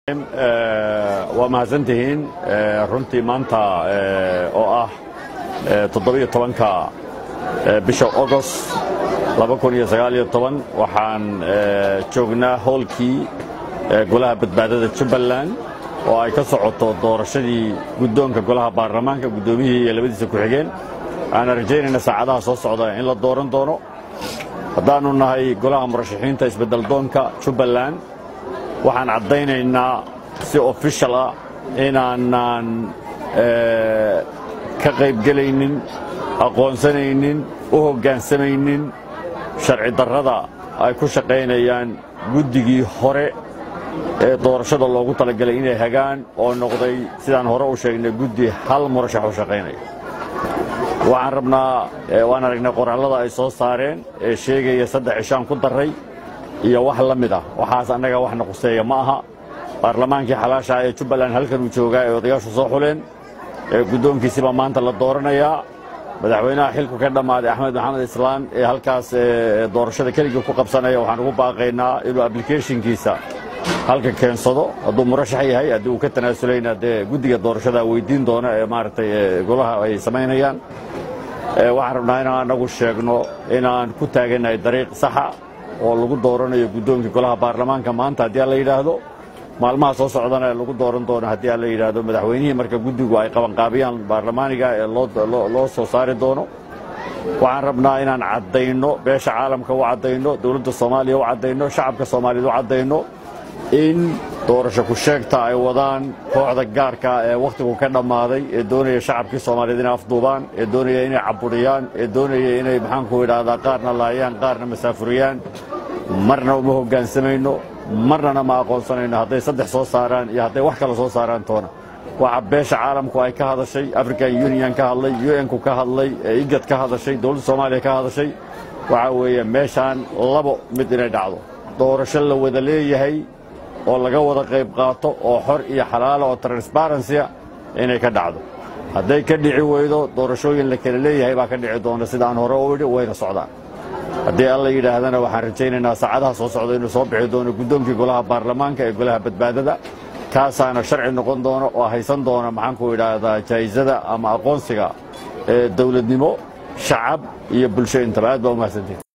waa mahadsantihiin runtii maanta oo ah toddobiyo tobanka bisha ogost waxaan joognaa howlkii golaha badbaadada jubbaland oo ay ka socoto doorashadii guddoonka golaha baarlamaanka guddoomiyihii iyo labadiisa ku-xigeen waxaana rajaynayna saacadaha soo socda in la dooran doono haddaannu nahay golaha murashaxiinta isbeddeldoonka jubbaland waxaan caddaynaynaa si ofishal ah inaanaan ka qaybgelaynin aqoonsanaynin u hoggaansamaynin sharci darrada ay ku shaqaynayaan guddigii hore ee doorashada loogu talagalay inay hagaan oo noqday sidaan hore u sheegnay guddi hal murashax u shaqaynaya waxaan rabnaa waan aragnay qoraalada ay soo saareen ee sheegaya saddex cishaan ku darray iyo wax la mid ah waxaas annaga waxna quseeya ma aha baarlamaankii xalaashaha ee jubbaland halkan uu joogaa ee odayaashu soo xuleen ee guddoonkiisibaa maanta la dooranayaa madaxweynaha xilku ka dhammaaday axmed maxamed islaan ee halkaas doorashada keligii ku qabsanaya waxaan ugu baaqaynaa inuu ablicathonkiisa halka keensado hadduu murashax yahay haddii uu ka tanaasuleyna dee guddiga doorashada weydiin doona ee maaragtay golaha ay samaynayaan waxaan rabnaa inaan anagu sheegno inaan ku taagannahay dariiq saxa oo lagu dooranayo guddoonkii golaha baarlamaanka maanta haddii aan la yidhaahdo maalmaha soo socdana lagu dooran doono haddii aan la yidhaahdo madaxweynihii marka guddigu ay qabanqaabiyaan baarlamaaniga ee loo soo saari doono waxaan rabnaa inaan caddayno beesha caalamka u caddayno dowladda soomaaliya u caddayno shacabka soomaaliyeed u caddayno in doorasho ku sheegta ay wadaan kooxda gaarka ee wakhtigu ka dhammaaday ee doonaya shacabkii soomaaliyeed inay afduubaan ee doonaya inay caburiyaan ee doonaya inay maxaanku idhaahdaa qaarna laayaan qaarna masaafuriyaan marna uma hoggaansamayno marnana ma aqoonsanayno hadday saddex soo saaraan iyo hadday wax kale soo saaraan toona waxa beesha caalamku ay ka hadashay african union ka hadlay un-ku ka hadlay igad ka hadashay dowladda soomaaliya ka hadashay waxaa weeye meeshaan labo mid inay dhacdo doorasho la wada leeyahay oo laga wada qayb qaato oo xor iyo xalaala oo transbarensiya inay ka dhacdo hadday ka dhici weydo doorashooyin la kala leeyahay baa ka dhici doona sidaan hore u idhi wayna socdaan haddii alla yidhaahdana waxaan rajaynaynaa saacadaha soo socda inuu soo bixi doono guddoonkii golaha baarlamaanka ee golaha badbaadada kaasaana sharci noqon doona oo haysan doona maxaanku idhaahdaa jaa'isada ama aqoonsiga ee dowladnimo shacab iyo bulsho intaba aad baa u mahadsantiin